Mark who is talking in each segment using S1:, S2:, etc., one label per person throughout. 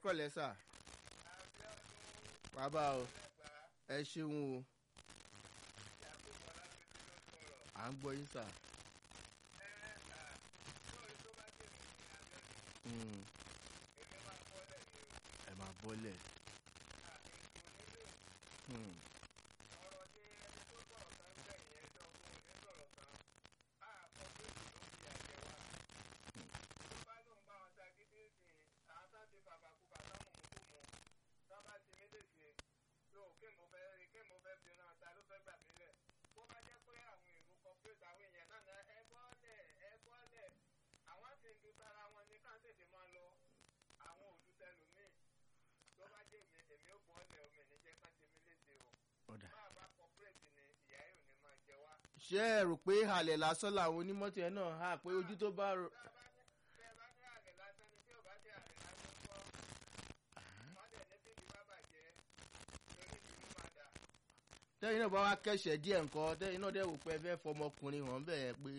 S1: kọ́lẹ̀ sà bàbá o ẹ ṣeun o à ń gbọ́ yín sà. Mm. ẹ máa bọ́lẹ̀. Hmm. ọ̀dà. ṣé ẹ rò pé halẹ̀ lásán làwọn onímọ́tò ẹ̀ náà hà pé ojú tó bá rò. tẹ́yìn náà bá wá kẹ́sẹ̀ díẹ̀ nǹkan tẹ́yìn náà dẹ̀ wò pé ẹ fẹ́ fọmọkùnrin hàn bẹ́ẹ̀ pé.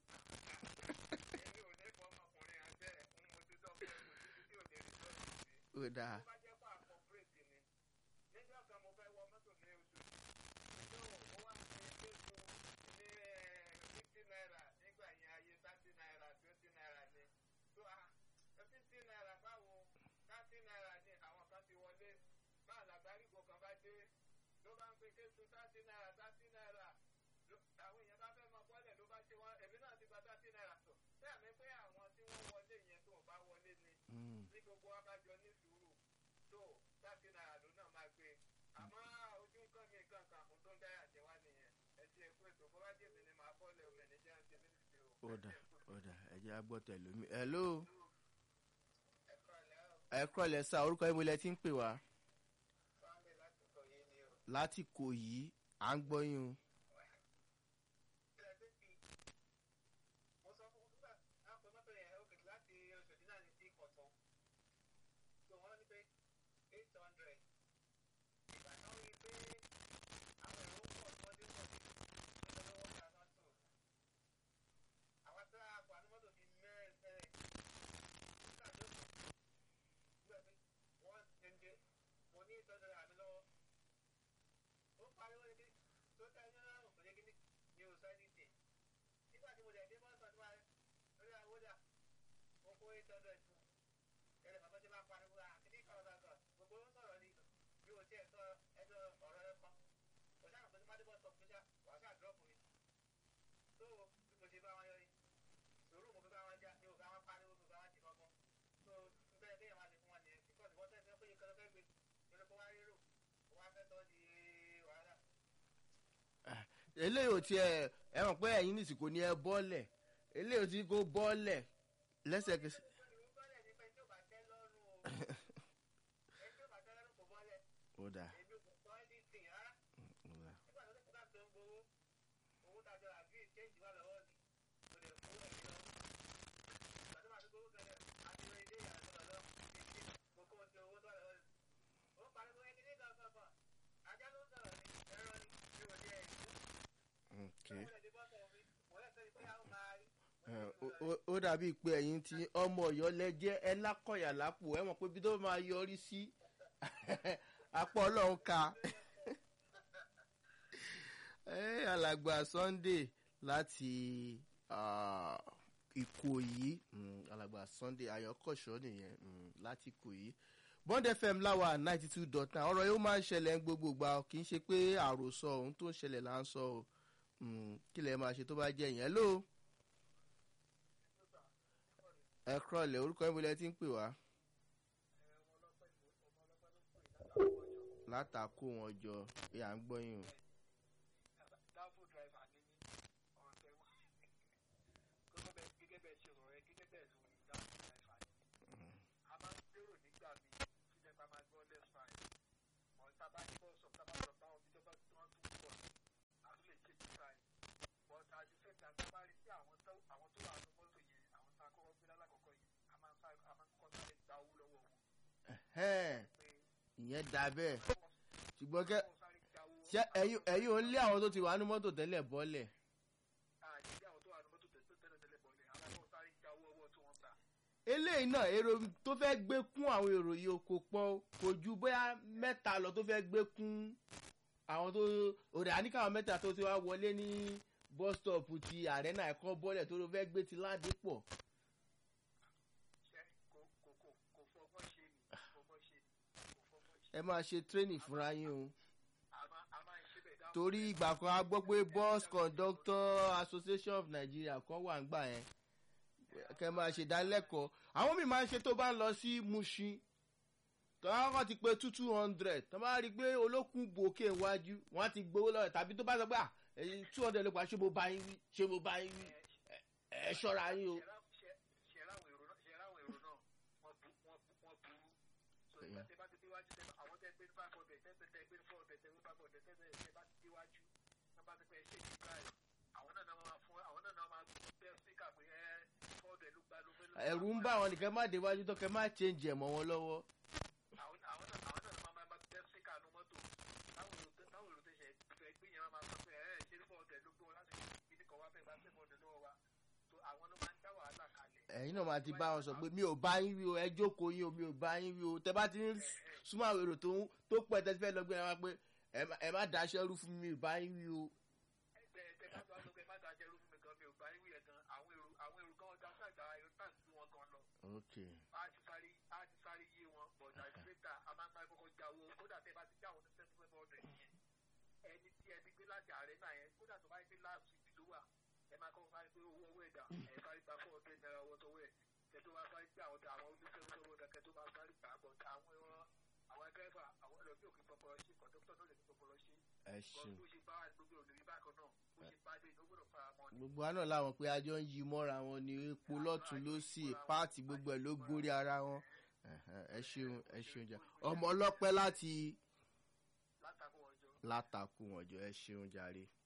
S1: ó dáa.
S2: tí gbogbo wa bá jọ ní sùúrù tó thirty naira ló náà máa gbé àmọ́ ojú nǹkan mi nǹkan kan ohun tó ń dáyà jẹ wá nìyẹn ẹ ti ẹ pé tó bó bá jẹ́ mi ni màá bọ́ọ̀lẹ̀ omi ẹni jẹ́ àti ẹni ti o.
S1: ọ̀dà ọ̀dà ẹ jẹ́ agbọ́tẹ̀ lómi. hello ẹ kúrọ̀lẹ́ sá orúkọ yín mo lẹ ti ń pè wá. láti kò yìí à ń gbọ́ yín o. eléyìí ò tiẹ̀ ẹ mọ̀ pé ẹ̀yin nìsí kò ní ẹ bọ́ọ̀lẹ̀ eléyìí ò ti kó bọ́ọ̀lẹ̀ lẹ́sẹ̀kẹsẹ̀. ó dáa. ó dàbí pé ẹ̀yin tí ọmọ ọ̀yọ́ lẹ́jẹ́ ẹ lákọ̀yà lápò ẹ mọ̀ pé bí tó máa yọrí sí apá ọlọ́run ka alàgbà sunday láti ìkòyí alàgbà sunday ayọ̀kọ̀ṣọ́ nìyẹn láti ìkòyí bond fm láwa ninety two dot nine ọ̀rọ̀ yóò máa ń ṣẹlẹ̀ ń gbogbo gbà kì í ṣe pé àròsọ ohun tó ń ṣẹlẹ̀ là ń sọ o kí lè máa ṣe tó bá jẹ́ yẹn lóo ẹ kúrọ̀lẹ̀ orúkọ yín bolẹ̀ tí ń pè wá. látàkó wọn jọ pé à ń gbọ́ yín o. ìyẹn da bẹ́ẹ̀ ṣùgbọ́n kẹ́ ṣe ẹ̀yin ò ń lé àwọn tó ti wà ní mọ́tò tẹ́lẹ̀ bọ́lẹ̀. eléyìí náà èrò tó fẹ́ gbé kún àwọn èrò yìí o kò pọ̀ o. kò ju bóyá mẹ́ta lọ tó fẹ́ gbé kún àwọn tó òdà àníkàwọn mẹ́ta tó ti wá wọlé ní bus stop ti arena ẹ̀kọ́ bọ́lẹ̀ tó ló fẹ́ gbé ti ládé pọ̀.
S2: ṣe kò kò kò kò fọgbọ́n ṣe ni kò fọgbọ́n ṣe ni kò fọgbọ́n ṣe.
S1: ẹ máa ṣe training fúnra yín o.
S2: a máa a máa ń ṣe bẹ́ẹ̀ dáhùn.
S1: torí ìgbà kan a gbọ́ pé bus conductor association of nigeria kan wà ń gbà yẹn kẹ máa ṣe ìdánilẹ́kọ̀ọ́ àwọn míì máa ń ṣe tó bá ń lọ sí mushin tọ́wọ́n kan ti pé two two hundred tọ́ bá rí i pé olókùn gòkè iwájú wọ́n á ti gbowó lọ́wọ́ tàbí tó bá sọ pé two hundred ló pa ṣé mo bá yín wí ṣé mo bá yín wí ẹ ẹ ṣọ́ra yín o.
S2: ṣe ráwọn èrò náà ṣe ráwọn èrò náà wọ́n bu wọ́n bu wọ́n burú. so ìgbà tẹ bá ti déwájú tẹ àwọn tẹ gbé ní five hundred tẹ tẹ gbé ní four hundred tẹ gbé five hundred tẹ tẹ tẹ bá ti déwájú tẹ bá ti pẹ́ ṣe kí báyìí àwọn náà náà máa fún àwọn náà náà máa bẹ́ síkà pé ẹ four hundred ló gba ló fẹ́ ló.
S1: ẹ̀rù ń bá àwọn nìkan má déwájú tó kẹ má change ẹ̀ mọ́ wọn lọ́wọ́.
S2: àwọn àwọn náà àwọn náà máa máa bẹ́ síkà nu mọ́tò táwọn èrò táwọn èrò tẹ̀sẹ̀ fẹ́ gbé yẹn máa sọ pé ẹ ṣe ní four hundred ló gbé wọn láti fi ní kọ́ wá fẹ́ gba seven hundred lọ́wọ́ wa so àwọn ló máa ń dá wàhálà kalẹ̀.
S1: ẹ̀yin náà máa ti bá wọn sọ pé mi ò bá yín wí o ẹ jókòó yín o mi ò bá yín wí o tẹ bá ti ń súnmọ́ àwọn èrò tó ń tó pẹ́ tẹ́ fẹ́ lọ gbé ẹ wá pé ẹ má- ẹ má daṣẹ́ rú fún mi mi ò bá yín wí o.
S2: ẹgbẹ́ ẹgbẹ́ bá tó wá lókè má dájẹ́ rú fún mi gan mi ò bá yín wíyẹn gan àwọn èrò àwọn èrò gan ọjà sáàgbà èrò náà sí wọn gan lọ
S1: ok
S2: á ti sáré á ti sáré yé wọn bọ̀dà ìgbésà a máa ń sáré kọ́kọ́ já owó kódà tẹ́ bá ti já àwọn tó tẹ́tí fẹ́ bọ́ọ̀dù yẹn ẹni tí ẹni gbé láti ààrẹ náà yẹn kódà tó bá yẹ pé láàbù ìdí ló wà ẹ máa kọ́kọ́ sáré pé owó owó ẹ̀dá ẹ̀ sáré gba four hundred naira owó tọwọ́ ẹ̀ kẹ́ tó bá sáré pé àwọn àwọn oníṣẹ́ owó ẹ̀dá kẹ́ tó bá sáré gbà bọ̀ àwọn ẹran àwọn dẹ́fà àwọn ẹlòmí òkè pọpọlọ ṣe kọ̀dọ́tọ̀ náà lè fi pọpọlọ ṣe
S1: ẹ
S2: bọ́ọ̀lù
S1: ṣeun.
S2: bó ṣe bá gbogbo òdòdó bákan náà bó ṣe bá dé ìdókòdò fara mọ́ ni.
S1: gbogbo àná làwọn pé ajọ ń yí mọ́ra wọn ni epo lọ́tún ló sì páàtì gbogbo ẹ̀ ló gorí ara wọn Ẹ̀hẹ̀, ẹ ṣeun ẹ ṣeun jà ọmọ ọlọ́pẹ́ láti
S2: látàkùn ọjọ́.
S1: látakùn ọjọ́ ẹ ṣeun jàre.